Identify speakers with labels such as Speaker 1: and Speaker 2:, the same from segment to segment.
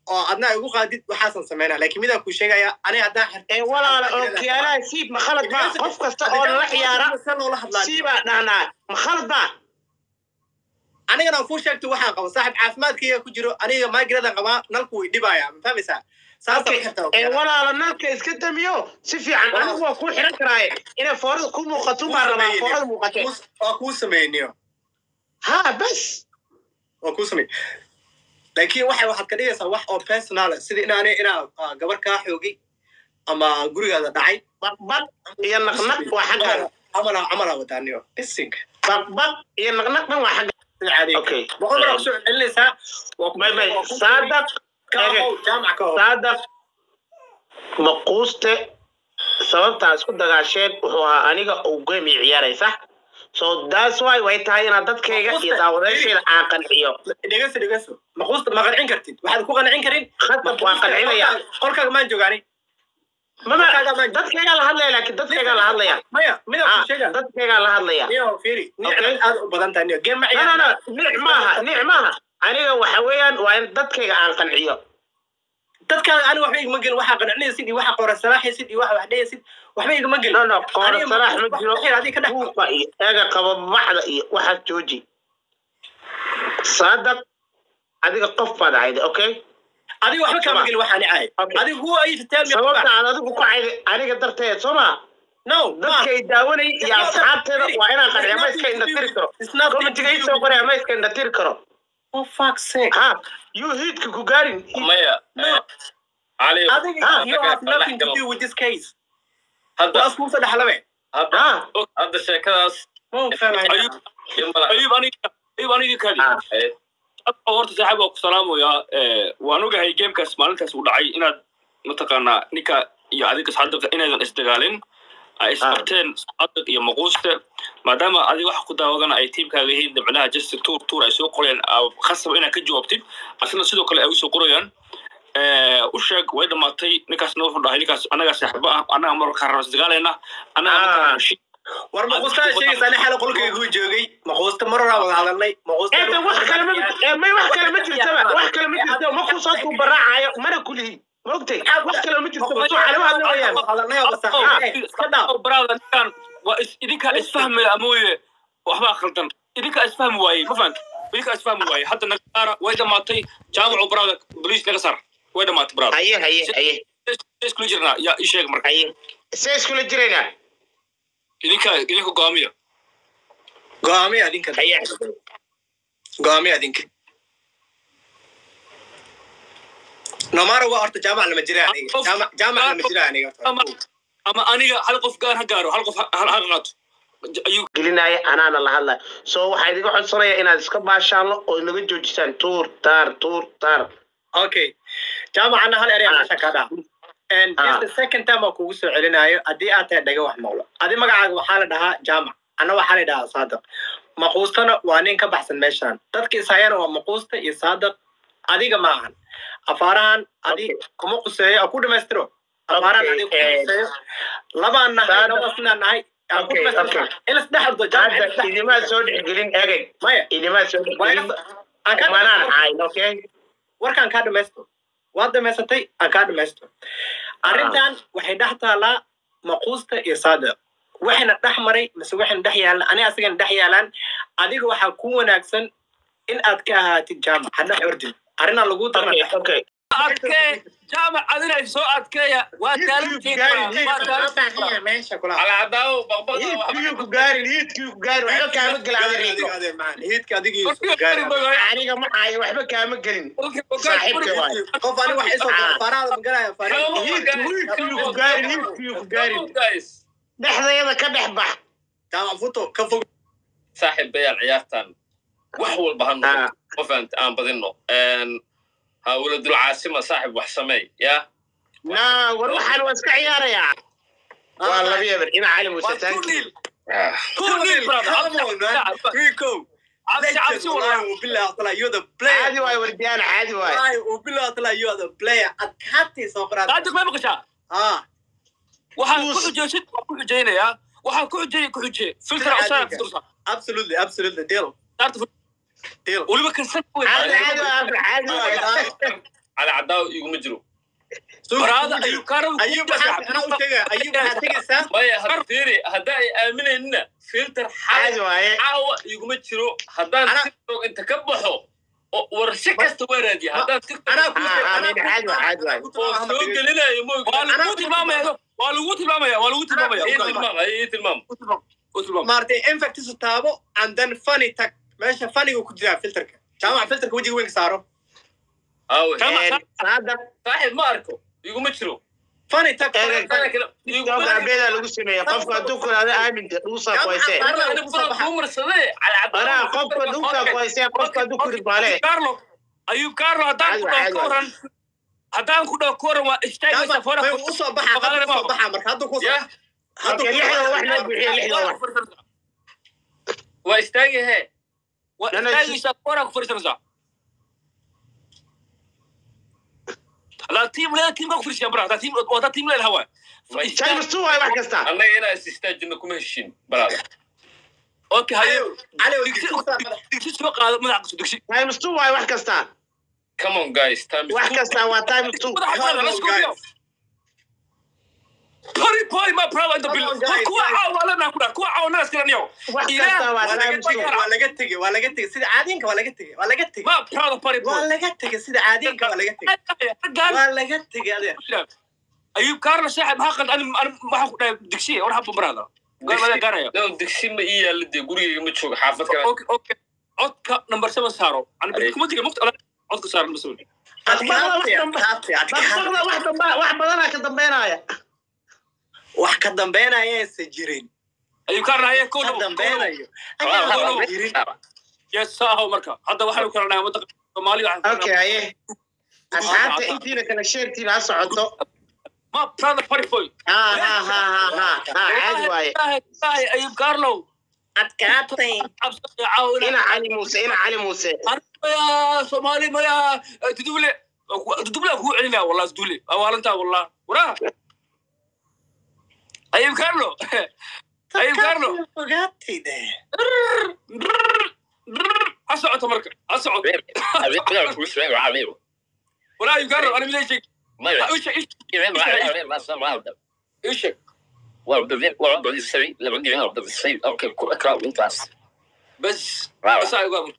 Speaker 1: oo adna ay ugu qaadid waxaasan sameynaa laakiin midaan kuu sheegaya aniga haddaan xirto
Speaker 2: ee walaala oo kiyaalaha siib ma khalad baa qof kasta oo lala ciyaara
Speaker 1: se loola hadlaa
Speaker 2: siibaa dhahnaa ma khalad baa
Speaker 1: anigana aan kuu sheegto waxaan qaba saaxib caafimaadkayga ku jiro aniga maagiradan qabaa nalku way dhibaya ma fahmaysaa saasa
Speaker 2: Okay. ee walaala nalka iska damiyo si fiican anigu waa kuu xiran karaaye inay foorada ku muuqato baa rabaa foorada muuqatee
Speaker 1: waa kuu sameyniyo
Speaker 2: ha bas
Speaker 1: waa kuu samey laakiin waxay waxaad ka dhigaysaa wax oo personal ah, sida inaani inaa ah, gabar kaa xoogay ama gurigaada dhacay
Speaker 2: baqbaq iyo naqnaq waa xagga
Speaker 1: camala camala wadaaniyo bisinka
Speaker 2: baqbaq iyo naqnaq dhan waa xagga
Speaker 1: sida caadiga
Speaker 2: Okay.
Speaker 1: boqol mar kusoo celinaysaa waa ku-
Speaker 2: bay bay
Speaker 1: waa ku-
Speaker 2: saadaq
Speaker 1: ka ahow, jaamac ka ahow.
Speaker 2: saadaq maquuste sababtaa isku dagaasheen wuxuu ahaa aniga uu game ii ciyaaraysa so that's why way tahay inaad dadkayga iyo daawadayaashayda aan qanciyo
Speaker 1: dhegeyso dhegeyso maquusta ma qancin kartid waxaad ku qancin karin
Speaker 2: khasab waan qancinaya
Speaker 1: qolkaaga maan joogaani
Speaker 2: mama dadkaygaa la hadlaya laakiin dadkaygaa la hadlaya
Speaker 1: maya midaan
Speaker 2: Ah,
Speaker 1: ku sheega
Speaker 2: dadkaygaa la hadlaya
Speaker 1: niyo fiiri
Speaker 2: Okay.
Speaker 1: nicna aad u badan tahay niyo game ma
Speaker 2: no no no
Speaker 1: ciyaar
Speaker 2: nic maaha nic maaha aniga waxa weeyaan waa in dadkayga aan qanciyo
Speaker 1: dadkaaga aniga waxba igama gelin waxaa qancinaysid iyo waxaa qora salaaxaysid iyo waxa wax dhehaysid waxba igama gelin
Speaker 2: no no qoora
Speaker 1: Aniga
Speaker 2: salaax ma
Speaker 1: wax-
Speaker 2: jiro
Speaker 1: wax xir adiga ka dhex
Speaker 2: buuqa iyo eega qababaxda iyo waxaas jooji saadaq adiga qof baad ahayde okay
Speaker 1: adiga waxba kaama
Speaker 2: Sama.
Speaker 1: gelin waxaa nicay
Speaker 2: Okay.
Speaker 1: adiga who are you to tell me
Speaker 2: sababta aad adigu ku cayday aniga darteed soo ma
Speaker 1: no
Speaker 2: dadkay daawanay iyo asxaabteeda waa inaan qanciyo ma iska indhatiri karo komitiga ii soo qoraya ma iska indhatiri karo
Speaker 1: for fuck's sake
Speaker 2: ha yuu hiidka ku gaarin
Speaker 3: maya
Speaker 1: No.
Speaker 3: cali
Speaker 1: adiga
Speaker 2: Ah,
Speaker 1: you have nothing to do with this case
Speaker 3: hadda
Speaker 1: waas kuusa dhexlabe
Speaker 3: hadda
Speaker 2: ha
Speaker 3: hadda sheekadaas
Speaker 1: ma fahmaya
Speaker 4: Ayub-
Speaker 3: iyo mala
Speaker 4: ayub aniga ayub aniga kadi
Speaker 2: Ah.
Speaker 3: Eh,
Speaker 4: Hadda horta saaxiib waa ku salaamayaa Eh, waan ogahay gamekaas maalintaas uu dhacay inaad mataqaanaa ninka iyo adiga saadiqa inaydan isdagaalin ay isbarteen saadiq iyo maquuste maadaama adiga waxa ku daawadana ay tiimkaaga yihiin dabcinaha justin tour tour ay soo qoreen aa khasaba inaad ka jawaabtid asna sidoo kale ay usoo qorayaan Eh, u sheeg way dhamaatay ninkaasna wuxuu dhahay ninkaas annagaa saaxiibo ah annaga markaa raba isdagaalayna annaga
Speaker 2: Ah.
Speaker 4: mataqaanaa shi-
Speaker 1: war maquustaa sheegaysa ani xala qolkayga ku joogay maquusta maroraa wada hadalnay maquusta
Speaker 2: ee wax kale ma ee, may wax kale ma jirtaba wax kale ma jirto ma ku soo tuubaraacayo mana kulihi ma ogtay wax kale ma jirto soo calama hadla wayaan
Speaker 1: hadalnay oo basaxay iska dhaaf
Speaker 4: Oh, brother, ninkan waa is- idinkaa isfahmaya mooye waxbaa khaldan idinkaa isfahmi waaye ma fahamta idinkaa isfahmi waaye hadda naga saara way dhamaatay jaamacu brother boliis naga saar way dhamaatay brother
Speaker 2: haye haye haye
Speaker 4: iskula jirnaa yaa ii sheeg marka
Speaker 2: haye see iskula jiraynaa
Speaker 4: idinka idinka go'aamiya
Speaker 1: go'aamiya adinka
Speaker 2: haye
Speaker 1: go'aamiya adinka nomaro waa horta jaamac lama jira aniga jaamac jaamac lama jira aniga
Speaker 4: ama ama aniga hal qof gaar ha gaaro hal qof ha ha- ha qaato ayuu
Speaker 2: gelinaya anaana la hadlaya so waxaa idiga codsanaya inaad iska baashaanlo oo inaga joojisaan tuur taar tuur taar
Speaker 1: okay jaamacana hal erey
Speaker 2: Ah.
Speaker 1: meesha ka dhaaf and this
Speaker 2: Ah.
Speaker 1: the second time aan kugu soo celinayo haddii aad tahay dhaga wax maqlo adi magacaaga waxaa la dhahaa jaamac anna waxaa la dhahaa saadiq maquustana waa nin ka baxsan meeshan dadka ishayana waa maquusta iyo saadiq adiga ma ahan afaarahan adi kuma quseeyo aan ku dhamaystiro afaarahan
Speaker 2: Okay,
Speaker 1: adiga kuma
Speaker 2: eh,
Speaker 1: quseeyo labaan nahay
Speaker 2: Saadiq.
Speaker 1: labasnaa nahay aan ku
Speaker 2: Okay,
Speaker 1: dhamaystiro
Speaker 2: okay.
Speaker 1: in isdhex ordo jaamac in
Speaker 2: hadda
Speaker 1: isdhex-
Speaker 2: idimaa soo dhexgelin egeg
Speaker 1: maya
Speaker 2: idimaa soo
Speaker 1: waa
Speaker 2: dhexgelin
Speaker 1: ina- aan ka
Speaker 2: manaan
Speaker 1: dhamaystiro.
Speaker 2: cayn okay
Speaker 1: warkaan kaa dhamaysto waad dhamaysatay aan kaa dhamaysto arrintan waxay dhex taalaa maquusta iyo saadiq waxayna dhex maray mise waxayna dhex yaalan ani asagana dhex yaalaan adiga waxaa ku wanaagsan in aad ka ahaatid jaamac ha dhex ordin arrinaa lagu
Speaker 2: okay okay
Speaker 4: adkee jaamac adina soo adkeeya waa taalanteed
Speaker 1: meesha kula
Speaker 3: cala cadaawo baqbaqda
Speaker 2: hiidkii ku gaarin hiidkii ku gaarin waxba kaama gelin adiga
Speaker 1: hiidka adiga
Speaker 2: aniga ma caayo waxba kaama gelin saaxiibka waay
Speaker 1: qof ani wax isoo faraada magalaya
Speaker 2: hiidkii ku gaarin hiidkii ku gaarin dhexdayada ka dhex bax
Speaker 1: jaamac futo ka fog
Speaker 3: saaxiibayaan ciyaartan wax walba ha noqoto ma fahamta aan badino ha waladul caasima saaxib wax sameey yaa
Speaker 2: na war waxaan waa iska ciyaarayaa waa laba yeber ina cali muuse
Speaker 1: Waa
Speaker 2: thank
Speaker 1: two
Speaker 2: you
Speaker 1: nil.
Speaker 3: Ah,
Speaker 1: Two nil, come on, man. Three go. Legend, wallahi, wabillahi ta'ala, you're the player.
Speaker 2: caadi waay wardiyaana caadi waay
Speaker 1: Wallahi, wabillahi ta'ala, you're the player. Adkaatay soo qoraad.
Speaker 4: saadiq may maqashaa
Speaker 1: Ah,
Speaker 4: waxaan ku xujeysid waan ku xujeynayaa waxaan ku xujeyay ku xujee filtra usaara fitursa
Speaker 1: absolutely, absolutely, deal,
Speaker 4: saarta
Speaker 1: deal.
Speaker 4: weliba kansan
Speaker 2: caadi caadi waay caadi waay
Speaker 3: cali cadaawa iguma jiro
Speaker 4: baraada ayuu kaarada
Speaker 1: ayub anaa u sheega ayub waxaad tegaysaa
Speaker 3: maya had fiiri hadda ay aaminaynina filter
Speaker 2: caadi
Speaker 3: xal
Speaker 2: waaye
Speaker 3: caawa iguma jiro haddaan
Speaker 1: Ana-
Speaker 3: tiktok inta ka baxo oo warshe kasta waa raadiya haddaan tiktok
Speaker 1: anaa ku
Speaker 2: Ah, ah, mid caadi waa, caadi waa.
Speaker 3: oo soo gelinayo
Speaker 4: waa
Speaker 3: moogi
Speaker 4: lagu tilmaamaya waa lagu tilmaamaya waa lagu tilmaamaya
Speaker 3: ii tilmaam ii tilmaam
Speaker 4: u tilmaam
Speaker 1: maartay infectisu taabo and then funny tag meesha funniga ku jiraa filterka jaamac filterka wejiga weyn ka saaro
Speaker 3: aawe
Speaker 4: Kama-
Speaker 2: saada
Speaker 3: saaxiib ma arko iguma jiro
Speaker 1: funny tag
Speaker 2: Eeg, tiktok abeeda lagu sameeya qofka hadduu kulaada aaminka dhuusaa kuhaysee anaa qofka dhuusaa kuhaysee qofka hadduu kuri baale
Speaker 4: carlo ayub carlo haddaan ku dhaho
Speaker 2: Caadi,
Speaker 4: ka waran haddaan ku dhaho ka waran waa istaagaysa fora
Speaker 1: may usoo baxa hadda usoo baxa marka hadduu ku
Speaker 3: ya
Speaker 2: Okay, lixda wax loo bixiyo lixda wax
Speaker 3: waa istaagi he
Speaker 4: waa
Speaker 2: Nana,
Speaker 4: istaagaysa fora ku fariisanaysaa la tiim leeda tiimka ku fariisiyan bara hadaa tiim wada tiim leeda hawa
Speaker 2: times two waaye wax kasta
Speaker 3: annaga inaa is istaajino kuma heshin baraada
Speaker 4: okay hayo
Speaker 1: cali oo
Speaker 4: digsi
Speaker 1: digsi madax
Speaker 4: digsi soo qaado madax qaso digsi
Speaker 2: times two waaye wax kasta
Speaker 3: come on guys time is
Speaker 2: wax kasta waa times two
Speaker 4: madax qaado let's go
Speaker 1: guys.
Speaker 4: yo Hurry, boy, my brother in the
Speaker 1: Come
Speaker 4: building.
Speaker 1: on, guys,
Speaker 4: Kuwa
Speaker 1: guys.
Speaker 4: caawa la nakuda, kuwa caawa na iskala niyo.
Speaker 2: wax
Speaker 4: Ilaah,
Speaker 2: kasta waa
Speaker 1: waa laga
Speaker 2: times two
Speaker 1: tegey waa laga tegey waa laga tegey sida caadiinka waa laga tegey waa laga tegey
Speaker 4: Ma proud party boy.
Speaker 1: waa laga tegey sida caadiinka waa laga tegey
Speaker 4: Raggaan
Speaker 1: waa laga tegey adeer
Speaker 4: ayub kaarna saaxib maxaa qad ani ani waxaan ku dhahay digsi war haba barada galmada gaaraya
Speaker 3: no digsi ma ii yaalla dee gurigayga ma joogo xaafad kale
Speaker 4: okay okay codka number 7 saaro ani bil kuma diga maqta codka saaro number 7
Speaker 1: adkaatay adkaatay adkaatay
Speaker 2: dabaqda wax damba wax badanaa ka dambeynaya
Speaker 1: wax ka dambeynayaysa jirin
Speaker 4: ayub kaarna haya ko
Speaker 1: ka dambeynayo
Speaker 4: Wow.
Speaker 1: jirin
Speaker 4: yes saaho marka hadda waxaan kala dhahay wadda Soomaaliya waxaan
Speaker 2: okay aye asxaabta intiina kala sheertiina ha socoto
Speaker 4: ma proud party boy
Speaker 2: ha ha ha ha ha ha caadi waaye
Speaker 4: Ay, ayub kaarlo
Speaker 1: adkaatay
Speaker 4: absa caawina
Speaker 2: ina cali muuse ina cali muuse
Speaker 4: ya soomaali maya duduble duduble ku celinaa wallah dudule awaalantaa wallah wara ayib carlo ayib carlo
Speaker 1: ogaatay de
Speaker 4: ha socoto marka ha socoto wala ayib carlo ani miday sheeg isha isha isha bas bas ay uga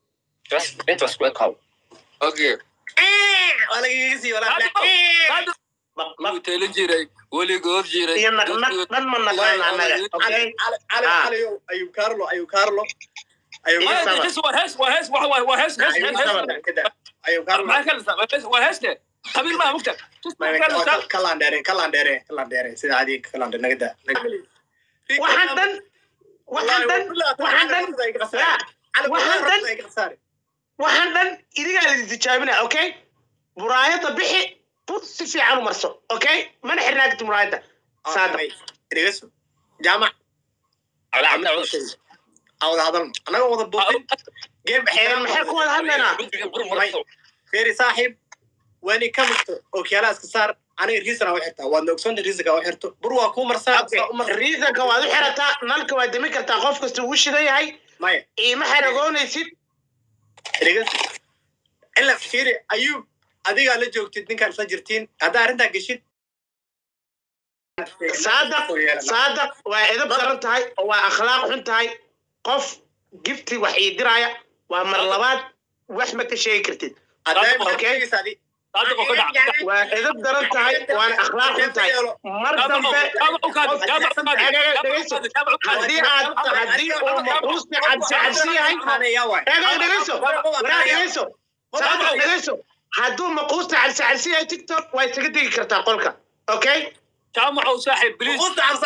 Speaker 4: okay
Speaker 1: waa lagaga sii walaa
Speaker 4: Lagu teelin jiray weligood jiray
Speaker 2: iyo naqnaq dhan ma naqaan annaga okay
Speaker 1: cali cali
Speaker 2: Ah.
Speaker 1: cali ayub carlo ayub carlo ayub
Speaker 2: Iyo
Speaker 4: Maya,
Speaker 2: sama.
Speaker 4: this waa hees waa hees waa waa hees hees
Speaker 2: Ayub
Speaker 4: hees
Speaker 2: sama.
Speaker 1: ayub carlo
Speaker 4: maxaa ka dhisa waa heeste qabiil maa mugta
Speaker 1: kalaan dheere kalaan dheere kalaan dheere sida caadiga kalaan dheere nagada
Speaker 2: waxaan dhan waxaan dhan waxaan dhan ya waxaan dhan waxaan dhan idigaa la tijaabinaya okay muraayada bixi bur si fiican u marso okay mana xirnaa karti muraayada saada
Speaker 1: dhegeyso jaamac awada hadalno annaga wada buuqin geem
Speaker 2: ee maxay ku wada hadlaynaa
Speaker 1: feeri saaxiib wani ka mugto ookiyaalaha iska saar aniga riisana u xirtaa waadna ogsoonta riisanka u xirto bur waa kuu marsaa saa u mar
Speaker 2: riisanka waad u xirataa nalka waad demi kartaa qof kasta uu shidan yahay
Speaker 1: maya
Speaker 2: iima xaragoonaysid
Speaker 1: dhegeyso ila feeri ayuub adigaa la joogtid ninkaan isla jirtiin haddaa arrintaa geshid
Speaker 2: saadaq saadaq waa edab daran tahay oo waa akhlaaq xun tahay qof gifti wax ii diraya waa mar labaad wax ma ka sheegi kartid Okay.
Speaker 4: saadiq oo ka dhac
Speaker 2: waa edab daran tahay waana akhlaaq xun tahay mar dambe haddii aad haddii uu maquusta cabsi cabsi yahay eega dhegeyso waraa dhegeyso saadaq dhegeyso hadduu maquusta cabsi cabsi yahay tiktok waa isaga degi kartaa qolka okay
Speaker 4: jaamacow saaxiib biliis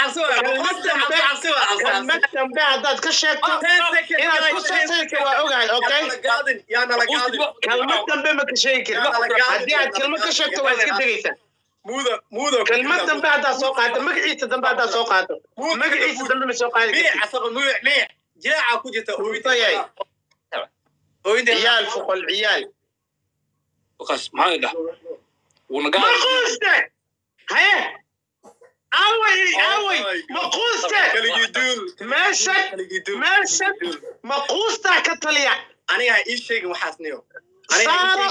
Speaker 2: kelmad dambe haddaad ka sheegto inaad ku sasayso waa ogahay okay kelmad dambe ma ka sheegi karin haddii aad kelmad ka sheegto waa iska degeysaa kelmad dambe haddaad soo qaato magaciisa dambe haddaad soo qaato magaciisa dambe ma soo qaadi kartid
Speaker 1: jiraaca ku jirta
Speaker 2: Hooyadayay. ciyaal foqol ciyaal
Speaker 4: kaas maxaa dhax wuuna
Speaker 2: maquuste haye away away maquuste meeshan meeshan maquustaa ka taliya
Speaker 1: aniga ha ii sheegin waxaas niyo
Speaker 2: saaro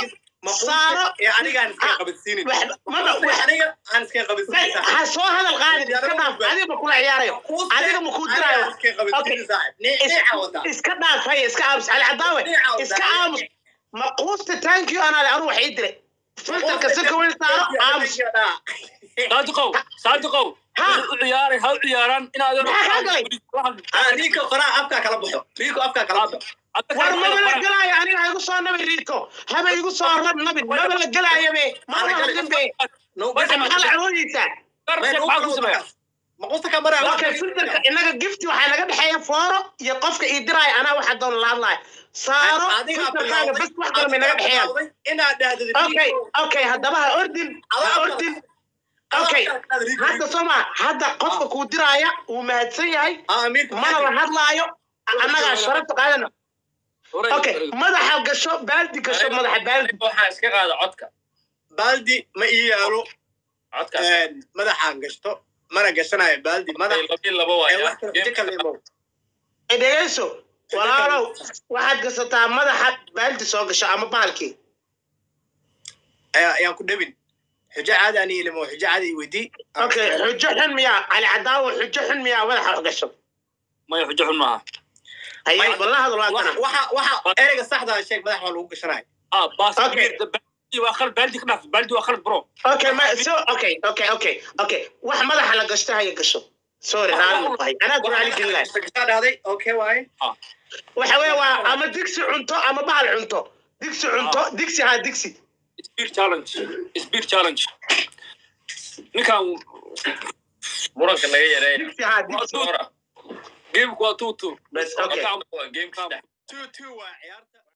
Speaker 2: saaro
Speaker 1: ee anigaan iska
Speaker 2: Ah,
Speaker 1: qabadsiinin
Speaker 2: wax- maba
Speaker 1: Maquusta
Speaker 2: wax
Speaker 1: aniga aan iska qabadsiinin saaxib.
Speaker 2: ha soo hadal qaadin iska dhaaf adiga ma kula ciyaarayo
Speaker 1: Maquusta
Speaker 2: adiga ma kuu diraayo
Speaker 1: anigaan iska qabadsiinin saaxib. Nii-
Speaker 2: Is-
Speaker 1: niica wada.
Speaker 2: iska dhaaf haya iska aamus cali cadaawe
Speaker 1: Niica wada.
Speaker 2: iska aamus maquusta thank you anaa anu wax ii diray filterka si kaweyn saaro aamus
Speaker 4: saadiqow saadiqow
Speaker 2: Ha.
Speaker 4: u ciyaaray ha u ciyaaraan inaad
Speaker 2: Maxaa kaa galay?
Speaker 1: Ah, Rico qoraa afkaa kala baxo. Rico afkaa kala baxo.
Speaker 2: war maba la gelaayo aniga ha igu soo nabi riiko haba igu soo rab nabi maba la gelaayo be maba la hadlin be
Speaker 1: No,
Speaker 2: marka maxaa la awoodeysaa
Speaker 1: May no
Speaker 4: maxaa ku
Speaker 1: kala
Speaker 4: sameeya
Speaker 1: wadaas. Maquusta ka maraa.
Speaker 2: okay filterka inaga gifti waxaa naga dhexeeya fooro iyo qofka ii diraayo anaa waxaa doon la hadlaayo saaro
Speaker 1: Adigaa
Speaker 2: filterkaaga
Speaker 1: bilowday-
Speaker 2: bes wax kale may naga
Speaker 1: adigaa
Speaker 2: dhexeeyaan
Speaker 1: bilowday inaad dhahdid
Speaker 2: okay
Speaker 1: Rico.
Speaker 2: okay haddaba ha ordin ha
Speaker 1: Adaa
Speaker 2: ordin
Speaker 1: Adaa
Speaker 2: okay
Speaker 1: dhahdid Rico.
Speaker 2: hadda soo maa hadda qofka kuu diraaya wuu mahadsan yahay
Speaker 1: Ah, amiirka
Speaker 2: mana la
Speaker 1: maxaa
Speaker 2: hadlaayo annagaa sharafta qaadana okay madaxa gasho baaldi gasho madaxa baaldi
Speaker 3: waxaan iska qaada codka
Speaker 1: baaldi ma ii yaalo
Speaker 3: codkaas
Speaker 1: een, madaxaan gashto mana gashanayo baaldi madax
Speaker 3: labi laba
Speaker 1: ee
Speaker 3: waaya
Speaker 1: wax kale jika leemow.
Speaker 2: dhegeyso walaalow waxaad gasataa madaxa baaldi soo gasho ama baalkii
Speaker 1: Ayaa- ayaan ku dhebin xujo caadi aan ilimo xujo caadi i weydii
Speaker 2: okay xujo xun miyaa cali cadaawo xujo xun miyaa madaxa wax gasho
Speaker 4: maya xujo xun maaha
Speaker 2: haye
Speaker 1: May-
Speaker 2: walla hadal waa kana
Speaker 1: waxa waxa ereyga saxda ah sheeg madax waa lagu gashanayo
Speaker 4: ah baas
Speaker 2: Okay.
Speaker 4: baldi waa khalad baldi ka dhaaf baldi waa khalad bro
Speaker 2: okay ma so okay okay okay okay wax madaxa la gashto haya gasho sorry raali ma tahay anaa ku raali gelin lahay
Speaker 1: Sagashaa dhahday okay waaye
Speaker 2: waxa weeye waa ama digsi cunto ama bahal cunto digsi cunto digsi haa digsi
Speaker 4: speed challenge speed challenge ninkan
Speaker 3: muranka naga yareeya
Speaker 2: digsi haa digsi
Speaker 3: Hora.
Speaker 4: gameku waa two two
Speaker 2: Bas, okay.
Speaker 3: Gameka
Speaker 1: two two waa ciyaarta